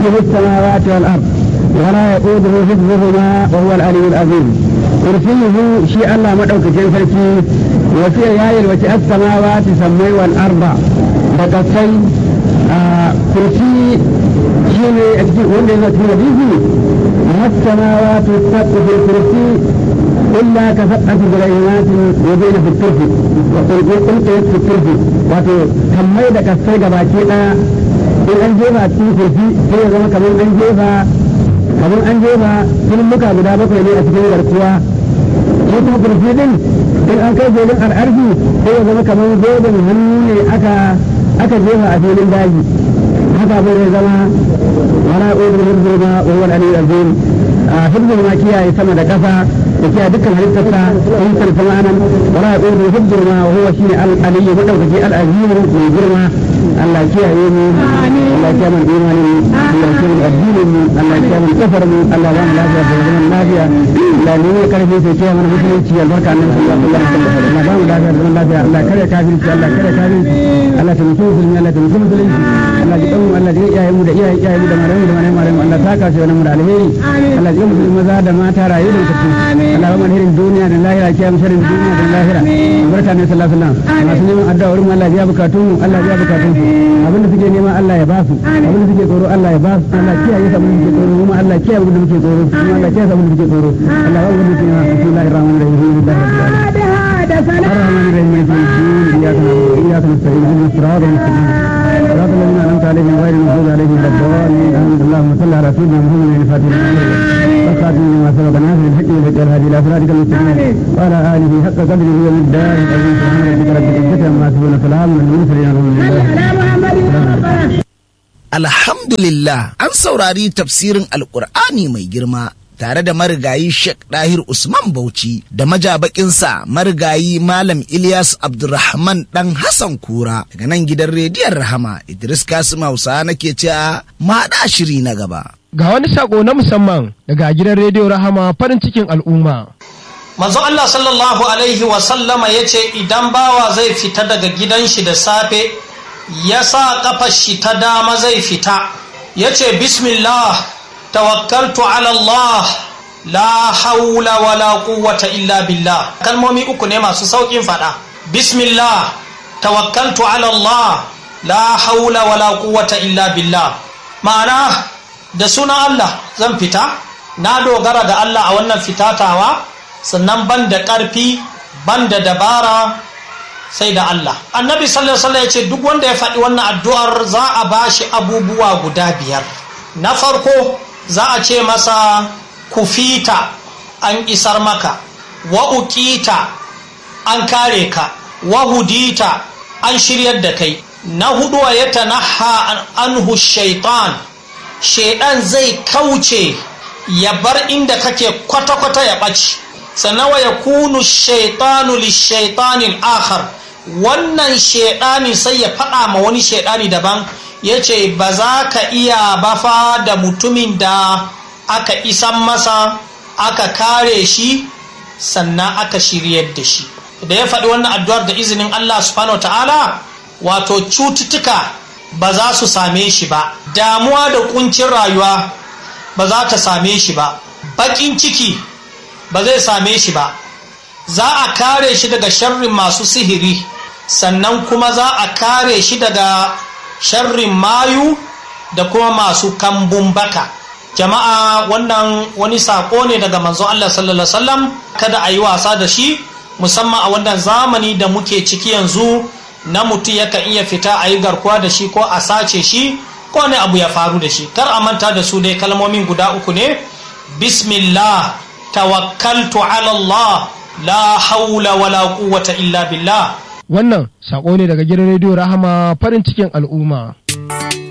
كرسيه السماوات والأرض ولا يؤوده حفظهما وهو العلي العظيم كرسيه شيء الله مدعوك جنفركي وفي يايل وتي السماوات سمي والأرض بقصي آه كرسي شيء wanda yana cikin hadisi السماوات السبع في الكرسي إلا كفتحة بريمات وبين في الترف وقل قلت في الترف wato kammai da kasai gabaki ɗaya in an jefa a cikin kurfi sai ya zama kamar an jefa kamar an jefa filmuka guda bakwai ne a cikin garkuwa shi kuma kurfi din in an kai filin al'arfi sai ya zama kamar godin hannu ne aka aka jefa a filin daji haka bai zama wala udul hirzuma wa huwa al-aliyyul azim hirzuma kiyaye sama da kasa da kiyaye dukkan halittarsa in san samanan wala udul hirzuma wa huwa shi al-aliyyu madaukaki al-azim mai girma Allah kiyaye mu Allah kiyaye mu imanin mu Allah kiyaye mu addinin mu Allah kiyaye mu kafar mu Allah ba mu lafiya da zaman lafiya Allah ne mai karfi sai kiyaye mana musulunci albarka annabi sallallahu alaihi wasallam Allah ba mu lafiya da zaman lafiya Allah kare kafirci Allah kare kafirci Allah ta mutu musulmi Allah ta mutu musulunci Allah ji ɗan Allah ji iyayen mu da iyayen iyayen mu da malamu da malamu malamu Allah ta kace wannan mu da alheri Allah ji musulmi maza da mata rayu da kace Allah ba mu alherin duniya da lahira kiyaye sharrin duniya da lahira barka ne sallallahu alaihi wasallam masu neman addu'a wurin Allah ya bukatun mu Allah ya bukatun su abinda suke nema Allah ya ba su abinda suke tsoro Allah ya ba su Allah kiyaye su abinda suke tsoro kuma Allah kiyaye abinda suke tsoro kuma Allah kiyaye su abinda suke tsoro Allah ya wani suke bismillahir rahmanir rahim الرحمن الرحيم مالك يوم الدين اياك نعبد واياك نستعين اهدنا الصراط المستقيم صراط الذين انعمت عليهم غير المغضوب عليهم ولا الضالين امين اللهم صل على سيدنا محمد الفاتح والخاتم لما سبق ناصر الحق والهدى الهادي الى صراطك المستقيم وعلى اله حق قدره ومقداره العظيم سبحان ربك رب العزه عما يصفون سلام على المرسلين الحمد لله Alhamdulillah an saurari tafsirin Alƙur'ani mai girma tare da marigayi Sheikh Dahir Usman Bauchi da majabakinsa marigayi Malam Ilyas Abdulrahman dan Hassan Kura daga nan gidan rediyon Rahama Idris Kasim Hausa nake cewa maɗa shiri na gaba. Ga wani sako na musamman daga gidan rediyo Rahama farin cikin al'umma. Manzo Allah sallallahu alaihi wa sallama ya ce idan bawa zai fita daga gidan shi da safe ya sa kafar shi ta dama zai fita ya ce bismillah tawakkaltu ala Allah la haula wala quwwata illa billah kalmomi uku ne masu saukin fada bismillah tawakkaltu ala Allah la haula wala quwwata illa billah ma'ana da sunan Allah zan fita na dogara ga Allah a wannan fitatawa sannan ban da ƙarfi ban da dabara sai da Allah annabi sallallahu alaihi wasallam ya ce duk wanda ya faɗi wannan addu'ar za a bashi abubuwa guda biyar na farko za a ce masa kufita an isar maka wa uqita an kare ka wa hudita an shiryar da kai na hudu wa ya tanaha anhu shaitan shaidan zai kauce ya bar inda kake kwata-kwata ya ɓaci sannan wa ya kunu shaitanu lishaitanin akhar wannan shaidani sai ya faɗa ma wani shaidani daban ya ce ba za ka iya bafa da mutumin da aka isan masa aka kare shi sannan aka shiryar da shi da ya faɗi wannan addu'ar da izinin Allah subhanahu ta'ala wato cututtuka ba za su same shi ba damuwa da kuncin rayuwa ba za ta same shi ba baƙin ciki ba zai same shi ba za a kare shi daga sharrin masu sihiri sannan kuma za a kare shi daga sharrin mayu da kuma masu kambun baka jama'a wannan wani sako ne daga manzon Allah sallallahu alaihi wasallam kada a yi wasa da shi musamman a wannan zamani da muke ciki yanzu na mutum yakan iya fita a yi garkuwa da shi ko a sace shi ko ne abu ya faru da shi kar a manta da su dai kalmomin guda uku ne bismillah tawakkaltu ala Allah la haula wala quwwata illa billah Wannan sako ne daga gidan rediyo Rahama farin cikin al'umma.